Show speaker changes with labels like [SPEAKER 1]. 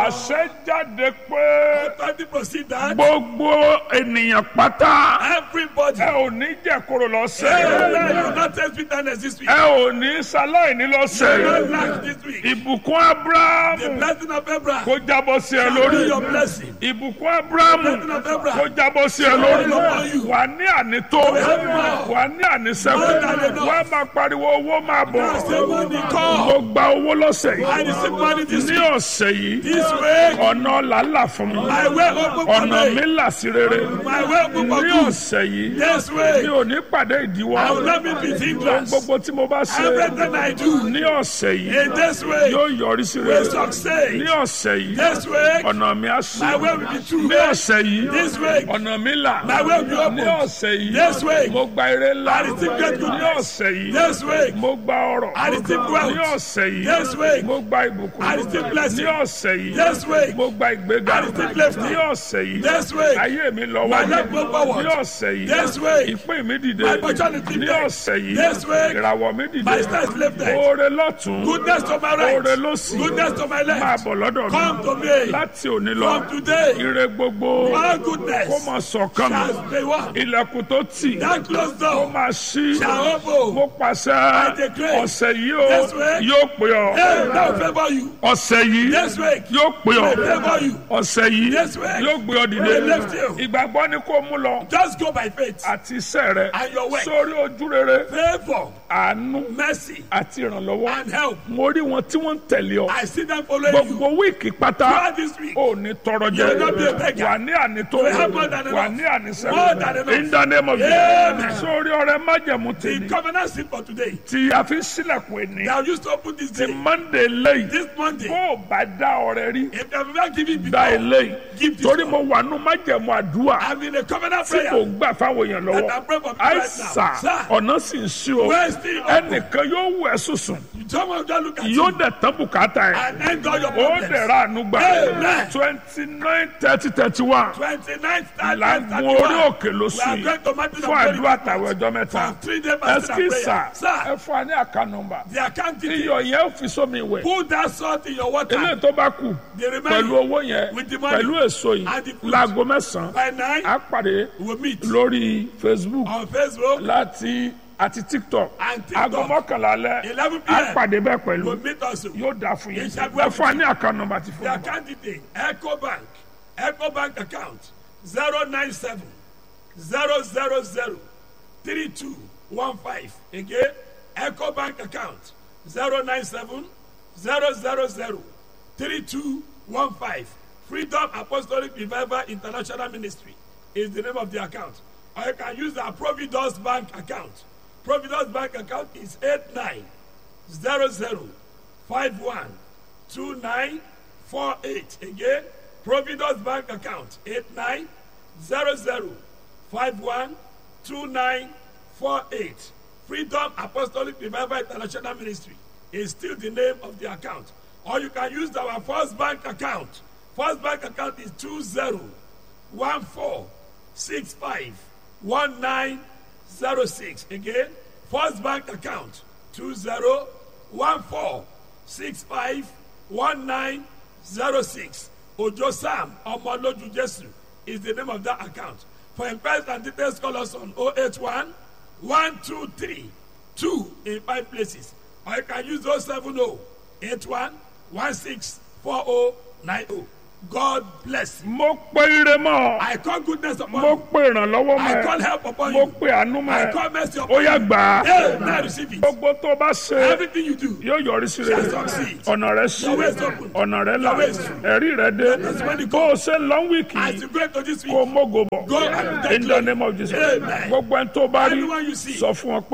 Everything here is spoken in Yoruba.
[SPEAKER 1] àṣẹ jáde pé
[SPEAKER 2] Authority proceed that
[SPEAKER 1] gbogbo ènìyàn pátá
[SPEAKER 2] everybody.
[SPEAKER 1] ẹ ò ní jẹ̀kúrò
[SPEAKER 2] Hey,
[SPEAKER 1] lọ́sẹ̀
[SPEAKER 2] you will not taste bitterness this week.
[SPEAKER 1] ẹ ò ní ṣaláìní
[SPEAKER 2] You will
[SPEAKER 1] lọ́sẹ̀
[SPEAKER 2] not lack this week.
[SPEAKER 1] ìbùkún
[SPEAKER 2] The
[SPEAKER 1] abrahamu
[SPEAKER 2] blessing of Abraham
[SPEAKER 1] kó jábọ́ sí ẹ
[SPEAKER 2] shall
[SPEAKER 1] lórí
[SPEAKER 2] be your blessing.
[SPEAKER 1] ìbùkún abrahamu
[SPEAKER 2] blessing of Abraham
[SPEAKER 1] kó jábọ́ sí ẹ lórí wà ní ànító wà ní ànísẹ́kù wà máa pariwo owó máa bọ̀
[SPEAKER 2] Now say money come.
[SPEAKER 1] mo gba owó lọ́sẹ̀
[SPEAKER 2] I
[SPEAKER 1] yìí
[SPEAKER 2] receive money this
[SPEAKER 1] ní
[SPEAKER 2] week.
[SPEAKER 1] ọ̀sẹ̀ yìí
[SPEAKER 2] This week,
[SPEAKER 1] ọ̀nà làálà fún mi
[SPEAKER 2] my way open for
[SPEAKER 1] ọ̀nà
[SPEAKER 2] me.
[SPEAKER 1] mi là sí rere
[SPEAKER 2] My way open for
[SPEAKER 1] ní
[SPEAKER 2] good.
[SPEAKER 1] ọ̀sẹ̀ yìí
[SPEAKER 2] This
[SPEAKER 1] mi
[SPEAKER 2] week,
[SPEAKER 1] ò ní pàdé ìdíwọ́
[SPEAKER 2] I will not be with
[SPEAKER 1] ohun
[SPEAKER 2] hindrance.
[SPEAKER 1] gbogbo tí mo bá ṣe
[SPEAKER 2] Everything I do
[SPEAKER 1] ní ọ̀sẹ̀ yìí
[SPEAKER 2] in this week
[SPEAKER 1] yóò yọrí sí
[SPEAKER 2] will
[SPEAKER 1] rere
[SPEAKER 2] succeed.
[SPEAKER 1] ní ọ̀sẹ̀ yìí
[SPEAKER 2] This week,
[SPEAKER 1] ọ̀nà mi á sí
[SPEAKER 2] my way will be true.
[SPEAKER 1] ní ọ̀sẹ̀ yìí
[SPEAKER 2] This week,
[SPEAKER 1] ọ̀nà mi là
[SPEAKER 2] my way will be
[SPEAKER 1] ní
[SPEAKER 2] open.
[SPEAKER 1] ọ̀sẹ̀ yìí
[SPEAKER 2] This week,
[SPEAKER 1] mo gba ire ńlá
[SPEAKER 2] I receive great
[SPEAKER 1] ní
[SPEAKER 2] goodness.
[SPEAKER 1] ọ̀sẹ̀ yìí
[SPEAKER 2] This week,
[SPEAKER 1] mo gba ọrọ̀
[SPEAKER 2] I receive
[SPEAKER 1] ní
[SPEAKER 2] wealth.
[SPEAKER 1] ọ̀sẹ̀ yìí
[SPEAKER 2] This week,
[SPEAKER 1] mo gba ìbùkún
[SPEAKER 2] I receive blessing.
[SPEAKER 1] ní ọ̀sẹ̀ yìí
[SPEAKER 2] This week,
[SPEAKER 1] mo gba ìgbéga
[SPEAKER 2] I receive lifting.
[SPEAKER 1] ní ọ̀sẹ̀ yìí
[SPEAKER 2] This week,
[SPEAKER 1] ayé mi lọ
[SPEAKER 2] my
[SPEAKER 1] wájú
[SPEAKER 2] life go forward.
[SPEAKER 1] ní ọ̀sẹ̀ yìí
[SPEAKER 2] This week,
[SPEAKER 1] ìpín mi dìde
[SPEAKER 2] my opportunity
[SPEAKER 1] ní
[SPEAKER 2] there.
[SPEAKER 1] ọ̀sẹ̀ yìí
[SPEAKER 2] This week,
[SPEAKER 1] ìràwọ̀ mi dìde
[SPEAKER 2] my star is lifted.
[SPEAKER 1] oore lọ́tún
[SPEAKER 2] Goodness to my right.
[SPEAKER 1] oore lọ́sì
[SPEAKER 2] Goodness to my
[SPEAKER 1] máa
[SPEAKER 2] left.
[SPEAKER 1] bọ̀ lọ́dọ̀ mi
[SPEAKER 2] Come to me.
[SPEAKER 1] láti òní lọ
[SPEAKER 2] From today,
[SPEAKER 1] ire gbogbo
[SPEAKER 2] all
[SPEAKER 1] kó
[SPEAKER 2] goodness
[SPEAKER 1] máa sọ̀kan mi
[SPEAKER 2] shall be one.
[SPEAKER 1] ilẹ̀kùn tó tì
[SPEAKER 2] That closed
[SPEAKER 1] kó
[SPEAKER 2] door
[SPEAKER 1] máa ṣí
[SPEAKER 2] shall open.
[SPEAKER 1] mo pàṣẹ
[SPEAKER 2] declare
[SPEAKER 1] ọ̀sẹ̀ yìí ó
[SPEAKER 2] this week,
[SPEAKER 1] yóò pè ọ́
[SPEAKER 2] Hey, that will favor you.
[SPEAKER 1] ọ̀sẹ̀ yìí
[SPEAKER 2] This week,
[SPEAKER 1] yóò pè ọ́
[SPEAKER 2] will favor you.
[SPEAKER 1] ọ̀sẹ̀ yìí
[SPEAKER 2] This week,
[SPEAKER 1] yóò gbé ọ dìde
[SPEAKER 2] will lift you.
[SPEAKER 1] ìgbàgbọ́ ni kó mú lọ
[SPEAKER 2] Just go by faith
[SPEAKER 1] àti iṣẹ́ rẹ
[SPEAKER 2] and your work.
[SPEAKER 1] sórí ojú rere
[SPEAKER 2] Favor,
[SPEAKER 1] àánú
[SPEAKER 2] mercy,
[SPEAKER 1] àti ìrànlọ́wọ́
[SPEAKER 2] and help.
[SPEAKER 1] mo rí wọn tí wọ́n ń tẹ̀lé ọ
[SPEAKER 2] I see them following you
[SPEAKER 1] gbogbo wíìkì pátá
[SPEAKER 2] throughout this week.
[SPEAKER 1] ò ní tọrọ jẹ
[SPEAKER 2] You will not be a beggar.
[SPEAKER 1] wà ní ànító
[SPEAKER 2] You will have more than enough.
[SPEAKER 1] wà ní ànísẹ́
[SPEAKER 2] More than enough.
[SPEAKER 1] in the name of
[SPEAKER 2] Amen.
[SPEAKER 1] Jesus sórí ọrẹ májẹ̀mú
[SPEAKER 2] The
[SPEAKER 1] tèmi
[SPEAKER 2] covenant sin for today.
[SPEAKER 1] tí a fi sílẹ̀kùn ẹni
[SPEAKER 2] They have used to open this
[SPEAKER 1] ti
[SPEAKER 2] day.
[SPEAKER 1] Monday lẹ́yìn
[SPEAKER 2] This Monday,
[SPEAKER 1] bó o bá dá ọrẹ rí
[SPEAKER 2] if they have not given
[SPEAKER 1] dá
[SPEAKER 2] before,
[SPEAKER 1] eléyìí
[SPEAKER 2] give this
[SPEAKER 1] torí
[SPEAKER 2] one.
[SPEAKER 1] mo wà nù májẹ̀mú àdúrà
[SPEAKER 2] I'm in a covenant
[SPEAKER 1] tí kò
[SPEAKER 2] prayer.
[SPEAKER 1] ń gbà fáwọn èèyàn lọ́wọ́
[SPEAKER 2] And I'm praying for people right
[SPEAKER 1] àìsà
[SPEAKER 2] now. Sir.
[SPEAKER 1] ọ̀nà sì ń sí o
[SPEAKER 2] Where is the open?
[SPEAKER 1] ẹnìkan yóò wù ẹ́ sùsùn
[SPEAKER 2] Someone just look at
[SPEAKER 1] yóò
[SPEAKER 2] you
[SPEAKER 1] dẹ̀ tán bùkátà ẹ̀
[SPEAKER 2] and end all your
[SPEAKER 1] ó
[SPEAKER 2] problems.
[SPEAKER 1] dẹ̀ ra àánú gbà
[SPEAKER 2] Amen.
[SPEAKER 1] twenty nine thirty thirty one
[SPEAKER 2] 29th and
[SPEAKER 1] làgùn orí òkè ló
[SPEAKER 2] We
[SPEAKER 1] sùn
[SPEAKER 2] are
[SPEAKER 1] yìí
[SPEAKER 2] going to Mountain of
[SPEAKER 1] fún
[SPEAKER 2] Glory
[SPEAKER 1] àdúrà tàwọn ọjọ́ mẹ́ta
[SPEAKER 2] for three days fasting and
[SPEAKER 1] ẹsikísà
[SPEAKER 2] prayer. Sir,
[SPEAKER 1] ẹ fún wa ní àká nọ́mbà
[SPEAKER 2] the account detail.
[SPEAKER 1] iyọ̀ yẹn ó fi sómi ìwẹ̀
[SPEAKER 2] Put that salt in your water.
[SPEAKER 1] eléyìí tó bá kù
[SPEAKER 2] The
[SPEAKER 1] pẹ̀lú
[SPEAKER 2] remaining
[SPEAKER 1] owó yẹn
[SPEAKER 2] with the money
[SPEAKER 1] pẹ̀lú èso yìí
[SPEAKER 2] and the fruit.
[SPEAKER 1] láago mẹ́sàn-án
[SPEAKER 2] by nine,
[SPEAKER 1] á pàdé
[SPEAKER 2] we'll meet
[SPEAKER 1] lórí Facebook
[SPEAKER 2] on Facebook
[SPEAKER 1] láti àti TikTok
[SPEAKER 2] and TikTok.
[SPEAKER 1] aago mọ́kànlá alẹ́
[SPEAKER 2] 11
[SPEAKER 1] á
[SPEAKER 2] p.m.
[SPEAKER 1] pàdé bẹ́ẹ̀ pẹ̀lú
[SPEAKER 2] We'll meet also.
[SPEAKER 1] yóò dáa fún yín
[SPEAKER 2] Yes, I will.
[SPEAKER 1] ẹ fún wa ní àká nọ́mbà ti fún
[SPEAKER 2] The
[SPEAKER 1] wa.
[SPEAKER 2] account detail. Echo Bank. Echo Bank account 097 000 3215. Again, Echo Bank account 097 000 3215. Freedom Apostolic Revival International Ministry is the name of the account. Or you can use our Providence Bank account. Providence Bank account is 8900512948. Again, Providence Bank account 8900512948. Freedom Apostolic Revival International Ministry is still the name of the account. Or you can use our First Bank account. First Bank account is 2014651906. Again, First Bank account 2014651906. Ojo Sam Omoloju Jesu is the name of that account. For inquiries and details, call us on 081 123 2 in five places. Or you can use 070 81 164090. God bless you.
[SPEAKER 1] mo pe ire mọ́
[SPEAKER 2] I call goodness upon
[SPEAKER 1] mo
[SPEAKER 2] you.
[SPEAKER 1] pe ìrànlọ́wọ́ mọ́
[SPEAKER 2] I call
[SPEAKER 1] ẹ
[SPEAKER 2] help upon
[SPEAKER 1] mo
[SPEAKER 2] you.
[SPEAKER 1] pe àánú mọ́
[SPEAKER 2] I
[SPEAKER 1] ẹ
[SPEAKER 2] call mercy
[SPEAKER 1] ó
[SPEAKER 2] upon
[SPEAKER 1] yá
[SPEAKER 2] you.
[SPEAKER 1] gbà á
[SPEAKER 2] Hey, now receive it.
[SPEAKER 1] gbogbo tó bá ṣe
[SPEAKER 2] Everything you do.
[SPEAKER 1] yóò yọrí sí rere
[SPEAKER 2] Shall succeed.
[SPEAKER 1] ọ̀nà rẹ sí
[SPEAKER 2] Your way is open.
[SPEAKER 1] ọ̀nà rẹ là
[SPEAKER 2] Your way is true.
[SPEAKER 1] ẹ̀rí rẹ dé
[SPEAKER 2] That's when you
[SPEAKER 1] bó o ṣe lọ wíìkì
[SPEAKER 2] As
[SPEAKER 1] yìí
[SPEAKER 2] you go into this
[SPEAKER 1] kó o
[SPEAKER 2] week,
[SPEAKER 1] mógo bọ̀
[SPEAKER 2] Go and take
[SPEAKER 1] in the name of Jesus
[SPEAKER 2] Amen.
[SPEAKER 1] gbogbo ẹni tó bá rí
[SPEAKER 2] Anyone you see.
[SPEAKER 1] sọ fún wọn pé.